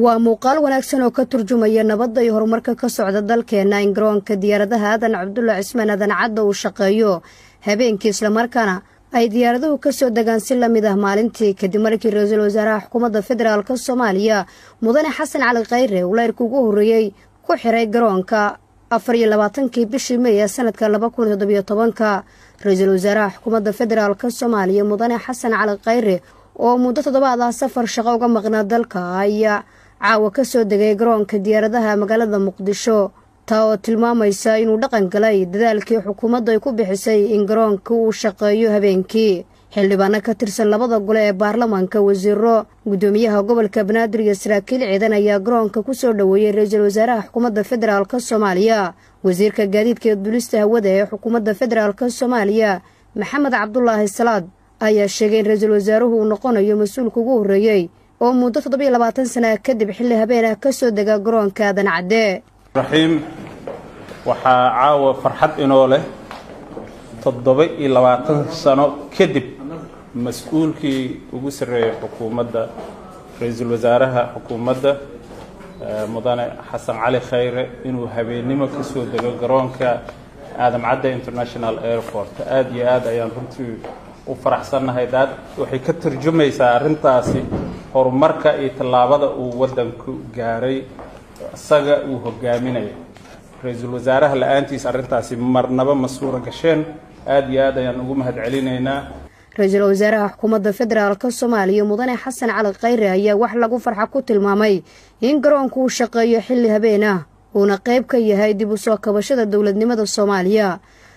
waa muuqaal wanaagsan oo ka turjumaya nabadda iyo horumarka ka socda dalkeenna in garoonka diyaaradaha aadan cabdulla cismaan aadan cadda uu shaqeeyo habeenkii islamarkaana ay diyaaraduhu ka soo degaan si la mid ah maalintii kadib markii ra-iisul wasaaraha xukuumadda federaalk soomaaliya mudane xasan cali khayre uu leyrka ugu horreeyey ku xiray garoonka afar iyo labaatankii bishii mey ee sanadka laba kun toddobiyo tobanka ra-iisul wasaaraha xukuumadda federaalk soomaaliya mudane xasan cali khayre oo muddo toddobaad ah safar shaqo uga maqnaa dalka ayaa caawa ka soo degay garoonka diyaaradaha magaalada muqdisho taa oo tilmaamaysa inuu dhaqan galay dadaalkii xukuumaddu ay ku bixisay in garoonka uu shaqeeyo habeenkii xildhibaano ka tirsan labada gole ee baarlamaanka wasiiro guddoomiyaha gobolka banaadir iyo saraakiil ciidan ayaa garoonka ku soo dhoweeyey ra-iisul wasaaraha xukuumadda federaalk soomaaliya wasiirka gaadiidka iyo dulista hawada ee xukuumadda federaalk soomaaliya maxamed cabdulaahi salaad ayaa sheegay in ra-iisul wasaaruhu uu noqonayo mas-uulka ugu horreeyey oo muddo toddobiyo labaatan sana kadib xilli habeen ah ka soo dega garoonka aadan cadde raxiim waxaa caawa farxad inoo leh toddoba iyo labaatan sano kadib mas-uulkii ugu sarreeyay xukuumadda ra-iisul wasaaraha xukuumadda mudane xasan cali khayre inuu habeennimo ka soo dego garoonka aadam cadde international airport aada iyo aad ayaan runtii u faraxsannahay daad waxay ka tarjumaysaa arrintaasi horumarka iyo tallaabada uu waddanku gaaray isaga uu hogaaminayo ra-iisul wasaaraha la-aantiis arrintaasi marnaba ma suura gasheen aada iyo aad ayaan ugu mahad celinaynaa ra-iisul wasaaraha xukuumadda federaalk soomaaliya mudane xasan cali khayre ayaa wax lagu farxa ku tilmaamay in garoonku uu shaqeeyo xilli habeen ah uuna qayb ka yahay dib u soo kabashada dowladnimada soomaaliya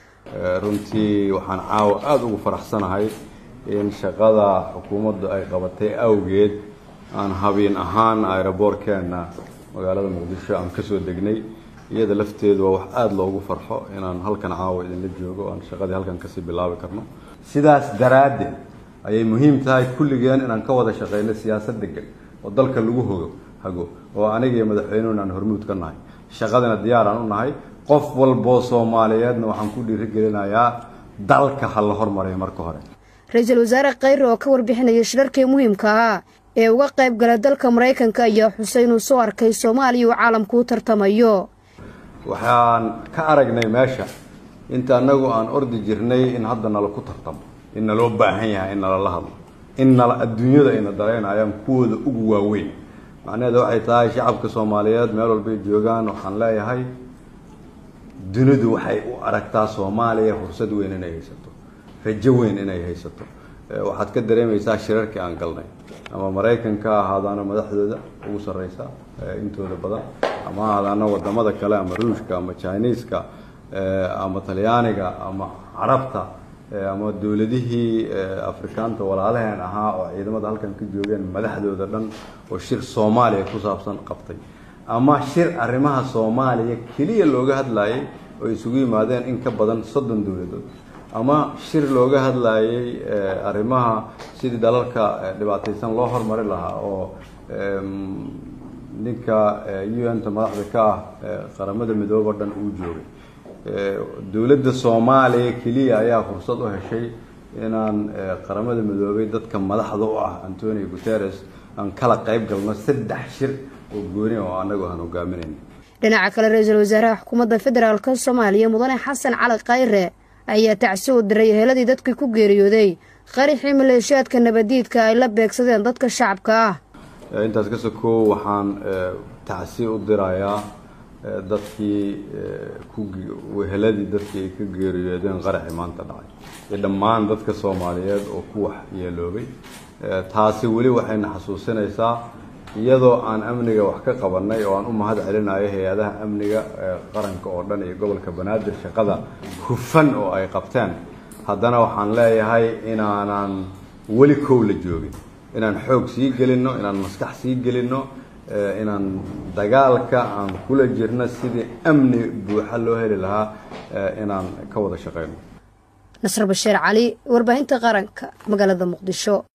runtii waxaan caawa aada ugu faraxsanahay in shaqada xukuumaddu ay qabatay awgeed aan habeen ahaan aeroboortkeenna magaalada muqdisho aan kasoo degnay iyada lafteedu waa wax aada loogu farxo inaan halkan caawa idinla joogo aan shaqadii halkan kasii bilaabi karno sidaas daraaddeed ayay muhiim tahay kulligeen inaan ka wada shaqeyno siyaasad degan oo dalka lagu hogo hago oo aniga iyo madaxweynuhuna aan hormuud ka nahay shaqadina diyaaraan u nahay qof walboo soomaaliyeedna waxaan ku dhiirigelinayaa dalka ha la hormariyo marka hore ra-iisul wasaare khayre oo ka warbixinaya shirarkii muhiimka ahaa ee uga qayb gala dalka maraykanka ayaa xusay inuu soo arkay soomaaliya uu caalamku u tartamayo waxaan ka aragnay meesha inta anagu aan ordi jirnay in hadda nala ku tartamo in naloo baahan yahay in nalala hadlo in nala adduunyada ayna daraynayaan kuwooda ugu waaweyn macnaheeda waxay tahay shacabka soomaaliyeed meel walbay joogaan waxaan leeyahay dunidu waxay u aragtaa soomaaliya fursad weyn inay haysato rajo weyn inay haysato waxaad ka dareemaysaa shirarkii aan galnay ama maraykanka ahaadaana madaxdooda ugu sarreysa intooda badan ama ahaadaana wadamada kale ama ruushka ama chiniiska ama talyaaniga ama carabta ama dowladihii afrikaanta walaalaheen ahaa oo ciidamada halkan ka joogeen madaxdooda dhan oo shir soomaaliya ku saabsan qabtay ama shir arrimaha soomaaliya keliya looga hadlayay oo isugu yimaadeen in ka badan soddon dowladood ama shir looga hadlayay arrimaha sidii dalalka dhibaataysan loo hormari lahaa oo ninka u n ta madaxda ka ah qaramada midoobe o dhan uu joogay dowladda soomaaliya keliya ayaa fursad u heshay inaan qaramada midoobay dadka madaxda u ah antonio guterres aan kala qayb galno saddex shir oo gooni oo anagu aan hogaaminayn dhinaca kale ra-iisul wasaaraha xukuumadda federaalk soomaaliya mudane xasan cali khayre ayaa tacsi u diray heeladii dadkii ku geeriyooday qarixii maleeshiyaadka nabadiidka ay la beegsadeen dadka shacabka ah intaas ka sokow waxaan tacsi u dirayaa dadkii heladii dadkii ay ka geeriyoodeen qaraxii maanta dhacay iyo dhammaan dadka soomaaliyeed oo ku wax yeeloobay taasi weli waxayna xasuusinaysaa iyadoo aan amniga wax ka qabanay oo aan u mahad celinayo hay-adaha amniga qaranka oo dhan iyo gobolka banaadir shaqada hufan oo ay qabteen haddana waxaan leeyahay inaanan weli kow la joogin inaan xoog sii gelinno inaan maskax sii gelinno inaan dagaalka aan kula jirno sidii amni buuxa loo heli lahaa inaan ka wada shaqeyno nasr bashiir cali warbaahinta qaranka magaalada muqdisho